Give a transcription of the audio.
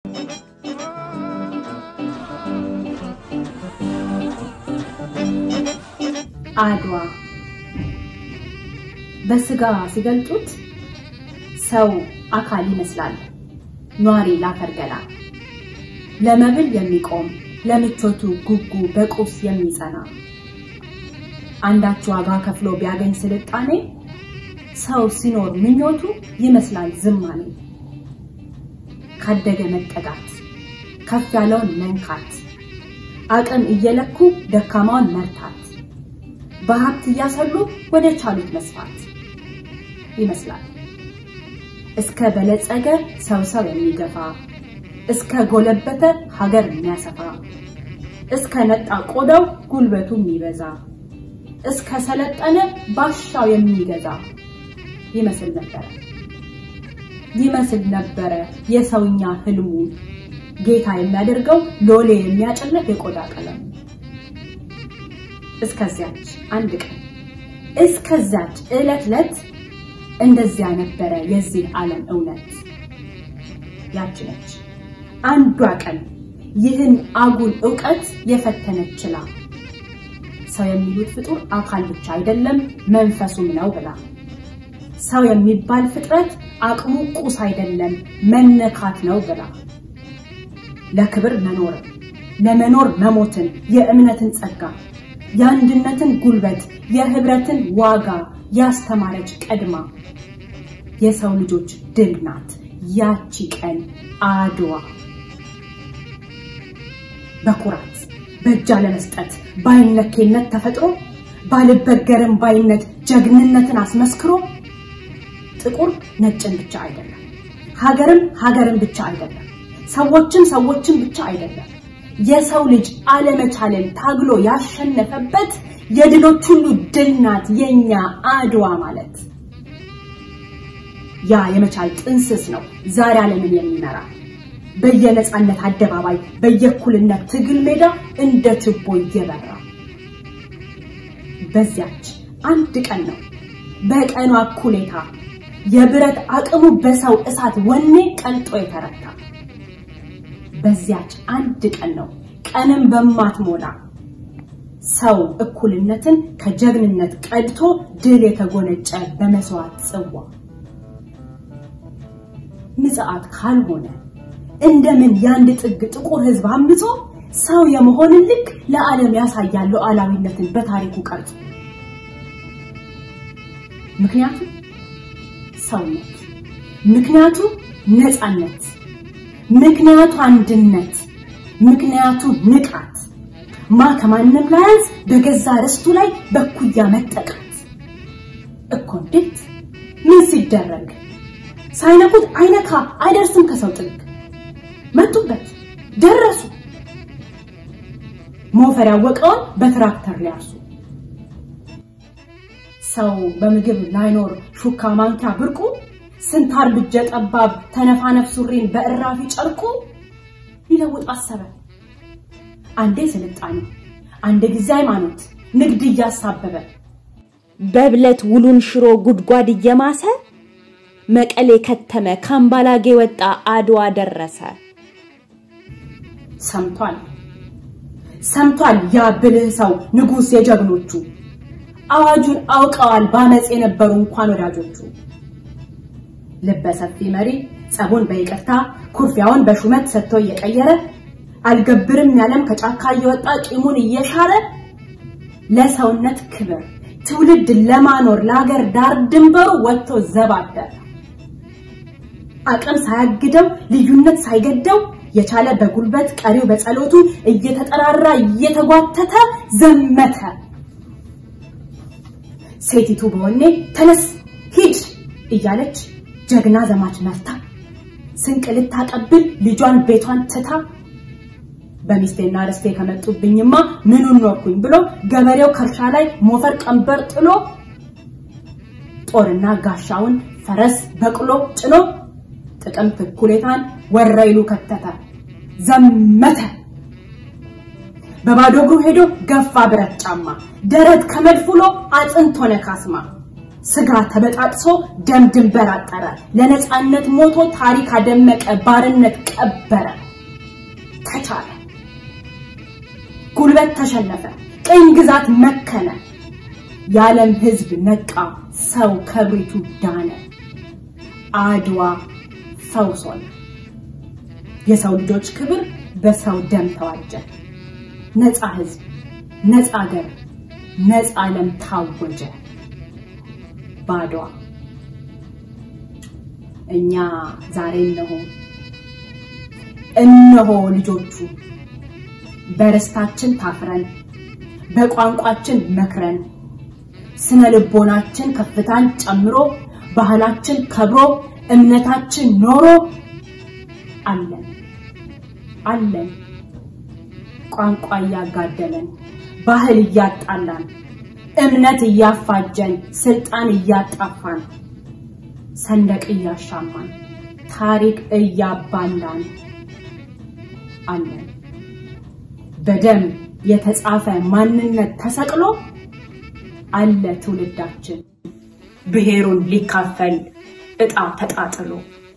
አድዋ በስጋ ሲገልጡት ሰው አካል ይመስላል ኗሪ ላፈር ገላ ለመብል የሚቆም ለምቾቱ ጉጉ በቁስ የሚጸና አንዳች ዋጋ ከፍሎ ቢያገኝ ስልጣኔ ሰው ሲኖር ምኞቱ ይመስላል ዝማኔ ካደገ መጠጋት ከፍ ያለውን መንካት አቅም እየለኩ ደካማውን መርታት በሀብት እያሰሉ ወደ ቻሉት መስፋት ይመስላል እስከ በለጸገ ሰው ሰው የሚገፋ እስከ ጎለበተ ሀገር የሚያሰፋ እስከ ነጣ ቆዳው ጉልበቱ የሚበዛ እስከ ሰለጠነ ባሻው የሚገዛ ይመስል ነበረ ይመስል ነበረ የሰውኛ ህልሙ ጌታ የሚያደርገው ሎሌ የሚያጭለት የቆዳ ቀለሙ እስከዚያች አንድ ቀን እስከዚያች ዕለት ዕለት እንደዚያ ነበረ የዚህ ዓለም እውነት ያች ነች አንዷ ቀን ይህን አጉል ዕውቀት የፈተነች ችላ ሰው የሚሉት ፍጡር አካል ብቻ አይደለም መንፈሱም ነው ብላ ሰው የሚባል ፍጥረት አቅሙ ቁስ አይደለም መነካት ነው ብላ ለክብር መኖርን ለመኖር መሞትን የእምነትን ጸጋ የአንድነትን ጉልበት የህብረትን ዋጋ ያስተማረች ቀድማ የሰው ልጆች ድል ናት ያቺ ቀን አድዋ በኩራት በእጅ ለመስጠት ባይነኬነት ተፈጥሮ ባልበገርም ባይነት ጀግንነትን አስመስክሮ ጥቁር ነጭን ብቻ አይደለም ሀገርም ሀገርን ብቻ አይደለም ሰዎችን ሰዎችን ብቻ አይደለም የሰው ልጅ አለመቻለን ታግሎ ያሸነፈበት የድሎች ሁሉ ድል ናት የኛ አድዋ ማለት ያ የመቻል ጥንስስ ነው ዛሬ ዓለምን የሚመራ በየነፃነት አደባባይ በየእኩልነት ትግል ሜዳ እንደ ችቦ እየበራ በዚያች አንድ ቀን ነው በቀኗ እኩሌታ የብረት አቅሙ በሰው እሳት ወኔ ቀልጦ የተረታ በዚያች አንድ ቀን ነው ቀንም በማትሞላ ሰው እኩልነትን ከጀግንነት ቀድቶ ድል የተጎነጨ በመስዋዕት ጽዋ ምጽአት ካልሆነ እንደምን የአንድ ጥግ ጥቁር ህዝብ አምጾ ሰው የመሆንን ልክ ለዓለም ያሳያል ሉዓላዊነትን በታሪኩ ቀርጾ ምክንያቱም ሰውነት ምክንያቱ ነፃነት ምክንያቱ አንድነት ምክንያቱ ንቃት ማ ከማንም ላያንስ በገዛ ርስቱ ላይ በኩያ መጠቃት እኮ እንዴት ምን ሲደረግ ሳይነኩት አይነካ አይደርስም ከሰው ጥግ መጡበት ደረሱ ሞፈር ያወቀውን በትራክተር ሊያርሱ ሰው በምግብ ላይኖር ሹካ ማንኪያ ብርቁ ስንታር ብጀ ጠባብ ተነፋነፍ ሱሪን በእራፊ ጨርቁ ሊለውጥ አሰበ አንዴ ስልጣኔ አንድ ጊዜ ሃይማኖት ንግድ እያሳበበ በብለት ውሉን ሽሮ ጉድጓድ እየማሰ መቀሌ ከተመ ካምባላጌ ወጣ አድዋ ደረሰ ሰምቷል ሰምቷል ያ ብልህ ሰው ንጉሥ የጀግኖቹ አዋጁን አውቀዋል ባመፅ የነበሩ እንኳን ወዳጆቹ ልበሰፊ መሪ ጸቡን በይቅርታ ኩርፊያውን በሹመት ሰጥቶ እየቀየረ አልገብርም ያለም ከጫካ እየወጣ ቂሙን እየሻረ ለሰውነት ክብር ትውልድ ለማኖር ለሀገር ዳር ድንበሩ ወጥቶ ዘባደር አቅም ሳያግደው ልዩነት ሳይገደው የቻለ በጉልበት ቀሪው በጸሎቱ እየተጠራራ እየተጓተተ ዘመተ ሴቲቱ በወኔ ተነስ ሂድ እያለች ጀግና ዘማች መርታ ስንቅ ልታቀብል ልጇን ቤቷን ትታ በሚስቴና ርስቴ ከመጡብኝማ ምኑን ኖርኩኝ ብሎ ገበሬው ከእርሻ ላይ ሞፈር ቀንበር ጥሎ ጦርና ጋሻውን ፈረስ በቅሎ ጭኖ ጥቅምት እኩሌታን ወረይሉ ከተተ ዘመተ በባዶ እግሩ ሄዶ ገፋ ብረት ጫማ ደረት ከመድፍ ውሎ አጥንት ሆነ ካስማ ስጋ ተበጣጥሶ ደም ድንበር አጠረ። ለነፃነት ሞቶ ታሪክ አደመቀ፣ ባርነት ቀበረ። ተቻለ፣ ጉልበት ተሸነፈ፣ ቅኝ ግዛት መከነ። የዓለም ሕዝብ ነቃ፣ ሰው ከብሪቱ ዳነ። አድዋ ፈውስ ሆነ። የሰው ልጆች ክብር በሰው ደም ተዋጀ። ነፃ ሕዝብ፣ ነፃ አገር፣ ነፃ ዓለም ታወጀ በአድዋ። እኛ ዛሬ እነሆ እነሆ ልጆቹ በርስታችን ታፍረን በቋንቋችን መክረን ስነ ልቦናችን ከፍታን ጨምሮ ባህላችን ከብሮ እምነታችን ኖሮ አለን አለን ቋንቋ እያጋደለን ባህል እያጣላን እምነት እያፋጀን ስልጣን እያጣፋን ሰንደቅ እያሻማን ታሪክ እያባላን አለን። በደም የተጻፈ ማንነት ተሰቅሎ አለ ትውልዳችን ብሔሩን ሊካፈል ዕጣ ተጣጥሎ